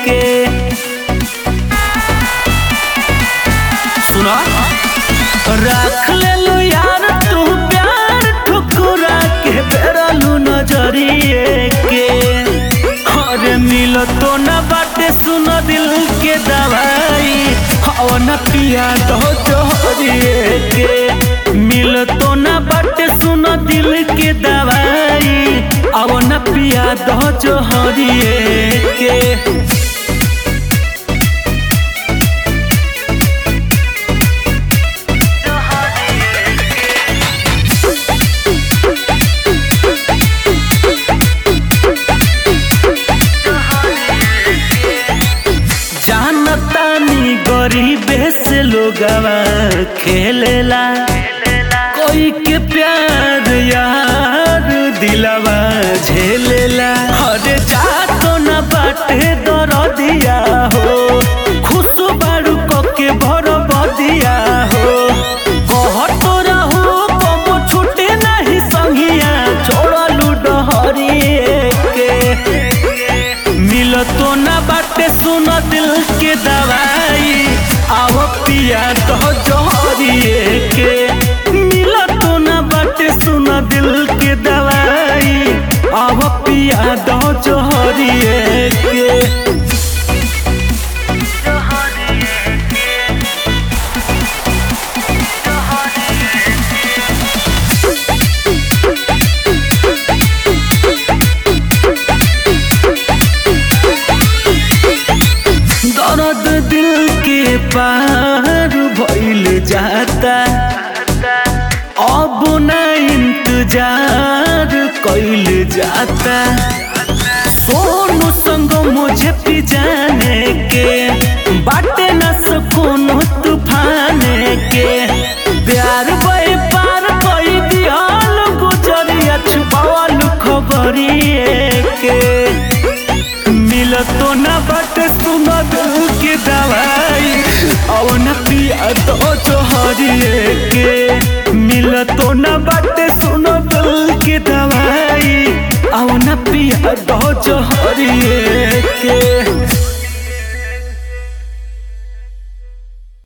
के सुना रख ले लो यार तू प्यार ठुकुरा के बेरलू नजरिए के अरे मिल तो न बाटे सुन दिल के दवाई हवा न पिया तो जोहरिए के मिल तो न बाटे सुन दिल के दवाई अब न पिया दो जोहरिए के जानतानी गरीबे से लोगवा खेलेला कोई के प्यार यार दिलवा झेलेला हरे जा तो न बाटे दर दिया हो खुश बारू के भर बदिया हो कह तो रहू कब छूटे नहीं संगिया छोड़लू डहरिए के मिल तो ना बाटे सुन दिल के दवाई आव पिया तो जोहरिए के मिल तो ना बाटे सुन दिल के दवाई आव पिया दो जोहरिए के दर्द दिल के पार भइल जाता अब न इंतजार कैल जाता सोनू संग मुझे पिजाने के बाटे न सुकून तूफान के प्यार बे पार कई दियाल गुजरिया छुपावल खबरिए के मिल तो न बट सुन दिल के दवाई अब न पिया तो जोहरिए के मिल तो न बट सुन दिल के दवाई अब न पिया तो जोहरिए के